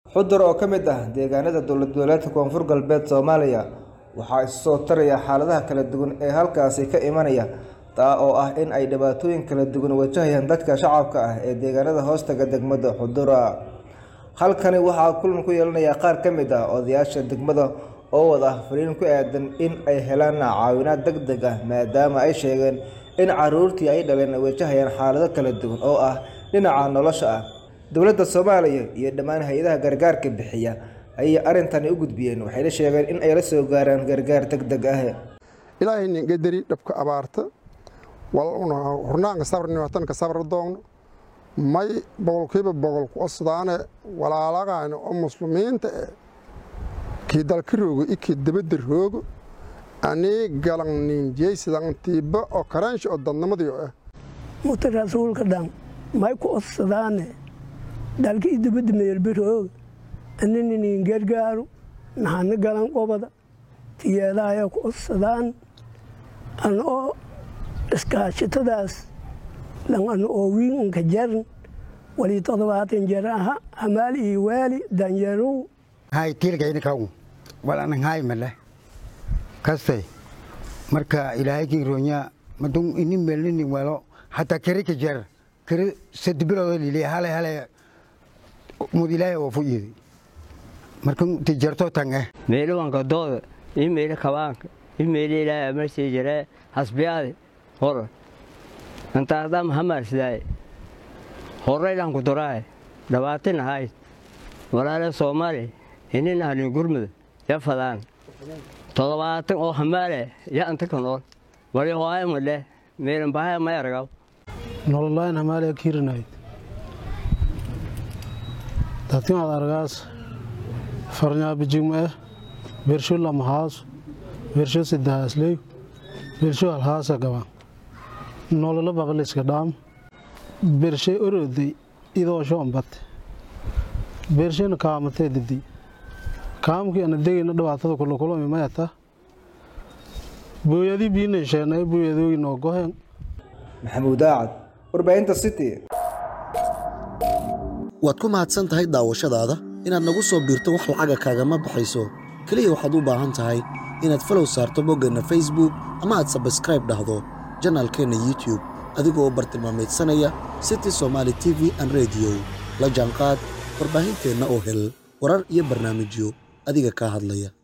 xudur oo ka mid ah deegaanada dowlad goboleedka koonfur galbeed soomaaliya waxaa isu soo taraya xaaladaha kala duwan ee halkaasi ka imanaya taa oo ah in ay dhibaatooyin kala duwan wajahayaan dadka shacabka ah ee deegaanada hoostaga degmada xudura halkani waxaa kulan ku yeelanaya qaar ka mid ah odayaasha degmada oo wada fariin ku aadan in ay helaan caawinaad deg deg ah maadaama ay sheegeen in caruurtii ay dhaleen ay wajahayaan xaalado kala duwan oo ah dhinaca nolosha ah dowladda soomaaliya iyo dhammaan hay-adaha gargaarka bixiya ayay arrintani u gudbiyeen waxayna sheegeen in ay la soo gaaraan gargaar deg deg ah ilaahay ningadari dhabka abaarta hurnaanka sabrniwatanka sabra doogno may boqolkiiba boqol ku osdaane walaalaqaana oo muslimiinta eh kii dalka roogo i kii dabadda roogo anii galan ninjeysidan tiiba oo karaansha oo dadnimadiyo ah muta rasuulka dhan may ku odsadaane dalka i dabadda meelba rooga anina nin gargaaru naxana galan qobada tiyeedaaya ku odsadaan ana oo iskaashitadaas lan ana oo wiinka jaran walii todobaatan jara aha hamaal iyo waali danyarow hay tiilkayna kaw walanan hay male kastay marka ilaahay kii roonya madun ini melini walo hatta kiri ka jar kiri sadbiro lili hale hale mud ilaahay oo fuyidi marka ti jarto tange meelo wanka dooda i meelo kabaanka i meelo ilaahay amarsi jare hasbiyaade hor antaadam hamarsidaay horaylan ku duraay dhawaatin ahayd walaale soomaali inin ahni gurmud ya fadaan todobaatan oo hamaale ya anta ka nool wali hoaya male meelan bahaya may argaw nololayn hamaale kiirinayd dadkimaad argaas farnyaa bijigma eh bersho lamahaas bersho sidahaasleey bersho halhaasa gaba nolola baqliska dhaam bershay oroday idoosho ambate beershayna kaamatee didi kaamkii ana degayna dhibaatada kulakulami mayata booyadii biinay sheenay booyadoogi noo goheen maxamuud aacad warbaahinta city waad ku mahadsan tahay daawashadaada inaad nagu soo biirto wax lacaga kaagama baxayso keliya waxaad u baahan tahay inaad falow saarto boggeenna facebook ama aad sabskraib dhahdo janaalkeenna youtube adigoo u bartilmaamaydsanaya city somaali t v an rediyo la jaanqaad warbaahinteenna oo hel warar iyo barnaamijyo adiga kaa hadlaya